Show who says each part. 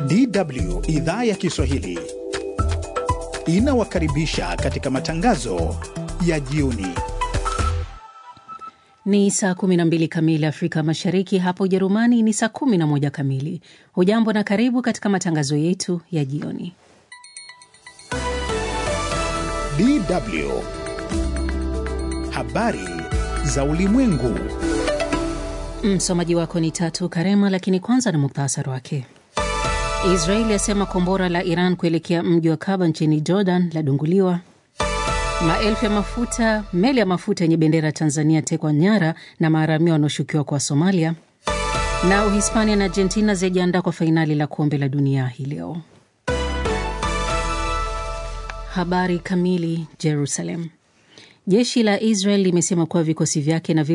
Speaker 1: DW idhaa ya Kiswahili inawakaribisha katika matangazo ya jioni.
Speaker 2: Ni saa 12 kamili Afrika Mashariki, hapa Ujerumani ni saa 11 kamili. Hujambo na karibu katika matangazo yetu ya jioni.
Speaker 1: DW habari za ulimwengu.
Speaker 2: Msomaji wako ni Tatu Karema, lakini kwanza na muktasari wake. Israeli yasema kombora la Iran kuelekea mji wa Kaba nchini Jordan ladunguliwa. Maelfu ya mafuta meli ya mafuta yenye bendera ya Tanzania tekwa nyara na maharamia wanaoshukiwa kwa Somalia. Na Uhispania na Argentina zijiandaa kwa fainali la kombe la dunia hii leo. Habari kamili. Jerusalem. Jeshi la Israel limesema kuwa vikosi vyake na